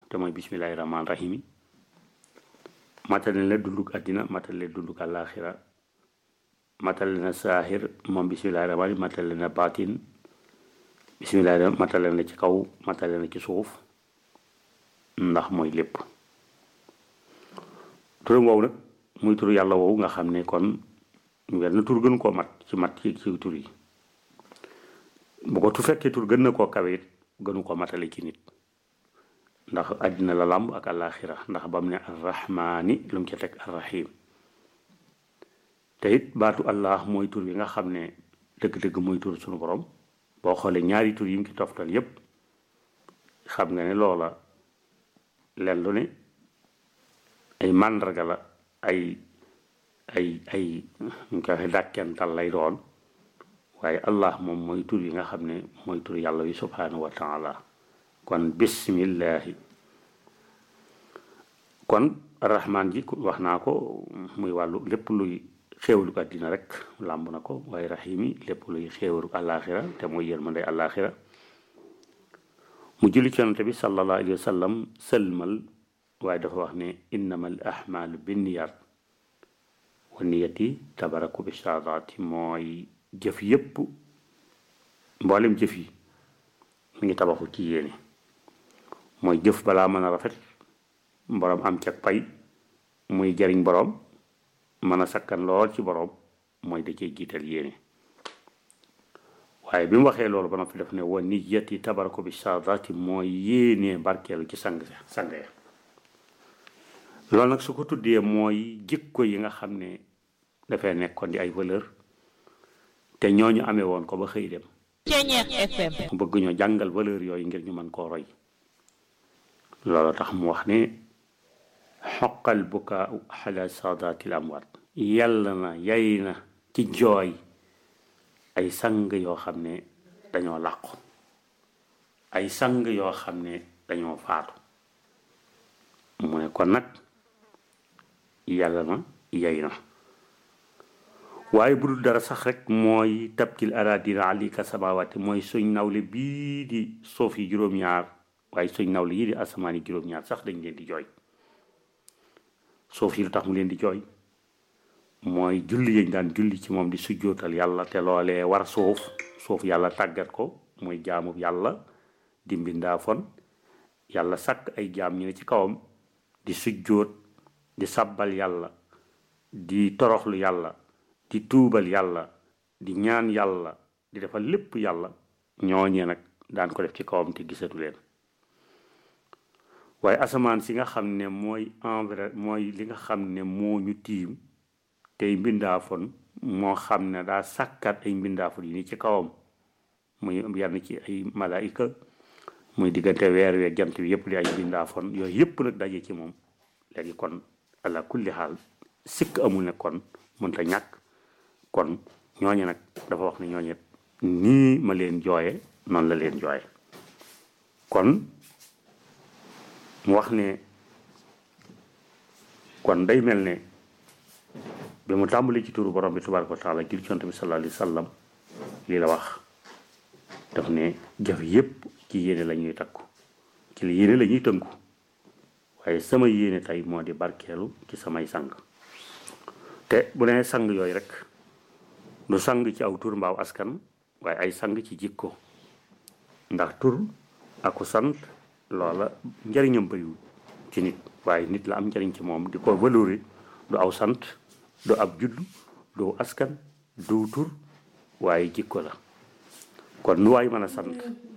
te mooy bismillahi rahmaan rahimi matale na dunduk àddina matale dunduk àllaaxira matale na saahir moom bismillahi rahmaan matale na baatin bismillahi matale na ci kaw matale na ci suuf ndax mooy lépp turam woowu nag muy tur yàlla woowu nga xam ne kon wenn tur gën koo mat ci mat ci ci tur yi bu ko tu fekkee tur gën na koo kawe it gënu ko matale ci nit ndax àddina la làmb ak àllaaxira ndax ba mu ne arrahmaani lu mu ca teg arrahim te it baatu allah mooy tur yi nga xam ne dëgg-dëgg mooy tur suñu borom boo xoolee ñaari tur yi mu ci toftal yépp xam nga ne loola len lu ne ay màndarga la ay ay ay ñu koy waxee dàkkental lay doon waaye allah moom mooy tur yi nga xam ne mooy tur yàlla wi subhanahu wa taala kon bismillahi kon rahmaan ji wax naa ko muy wàllu lépp luy xéewalu ko àddina rek làmb na ko waaye rahim yi lépp luy xéewalu àllaaxira te mooy yërmande àllaaxira mu julli ci yonante bi sallallahu alayhi wa sallam sëlmal waaye dafa wax ne innama al ahmalu binniyat wa niyati tabaraku bi saadaati mooy jëf yépp mboolem jëf yi mu ngi tabaxu ci yéene mooy jëf balaa mën a rafet boroom am cag pay muy jariñ boroom mën a sakkan lool ci boroom mooy da cee jiital yéene waaye bi mu waxee loolu ba noppi def ne wa niyati tabarako bi saadaati mooy yéene barkeelu ci sang sang ya loolu nag su ko tuddee mooy jikko yi nga xam ne dafay nekkoon di ay valeur te ñooñu amee woon ko ba xëy dem mu bëgg ñoo jàngal valeur yooyu ngir ñu mën koo roy loolu tax mu wax ne xoqal bukaa xala saadatil amwaat yàlla na yay na ci jooy ay sang yoo xam ne dañoo làqu ay sang yoo xam ne dañoo faatu mu ne kon nag yàlla na yay na waaye bu dul dara sax rek mooy tabkil aradina alika samawati mooy suñ nawle bii di suuf yi juróom-ñaar waaye suñ nawle yii di asamaan yi juróom-ñaar sax dañ leen di jooy suuf yi lu tax mu leen di jooy mooy julli yañ daan julli ci moom di sujjootal yàlla te loolee war suuf suuf yàlla tàggat ko mooy jaamu yàlla di mbindaafoon yàlla sàkk ay jaam ñu ne ci kawam di sujjoot di sabbal yàlla di toroxlu yàlla di tuubal yàlla di ñaan yàlla di defal lépp yàlla ñooñee nag daan ko def ci kawam te gisatu leen waaye asamaan si nga xam ne mooy envers mooy li nga xam ne moo ñu tiim tey mbindaafoon moo xam ne daa sàkkat ay mbindaafoon yi ni ci kawam muy yenn ci ay malaayika muy diggante weer wee jant bi yëpp di ay mbindaafoon yooyu yëpp nag daje ci moom léegi kon ala kulli xaal sikk amul ne kon mënta ñàkk kon ñooñe nag dafa wax ne ñooñe nii ma leen jooye noonu la leen jooye kon mu wax ne kon day mel ne bi mu tàmbali ci turu borom bi tabaraka wa taala jul ci yonent bi sallallahu alayhi wa sallam lii la wax daf ne jëf yépp ci yéene la ñuy takku ci li yéene la ñuy tënku waaye sama yéene tey moo di barkeelu ci samay sang te bu nee sang yooyu rek du sang ci aw tur mbaaw askan waaye ay sang ci jikko ndax tur aku sant loola njariñam bëriwul ci nit waaye nit la am njariñ ci moom di ko valori du aw sant du ab judd du askan du tur waaye jikko la kon nu waay mën a sant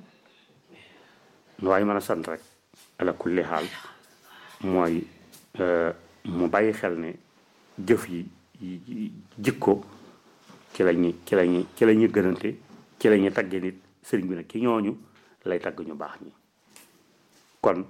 nu waay mën a sant rek ala kulli xaal mooy mu bàyyi xel ne jëf yi jikko ci lañu ci lañu ci la ñu gënante ci la ñu tagge nit sëriñ bi nag ci ñooñu lay tagg ñu baax ñi kon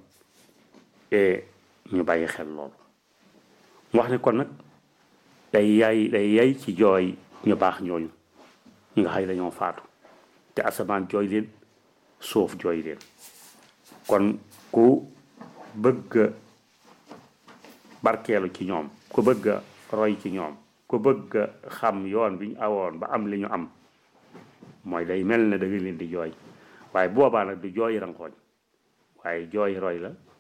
ñu bàyyi xel loolu mu wax ne kon nag day yaay day yay ci jooy ñu baax ñooñu ñi nga xay dañoo faatu te asamaan jooy leen suuf jooy leen kon ku bëgg barkeelu ci ñoom ku bëgg a roy ci ñoom ku bëgg a xam yoon bi ñu awoon ba am li ñu am mooy day mel ne da nga leen di jooy waaye boobaa nag du jooy rankooñ waaye jooy roy la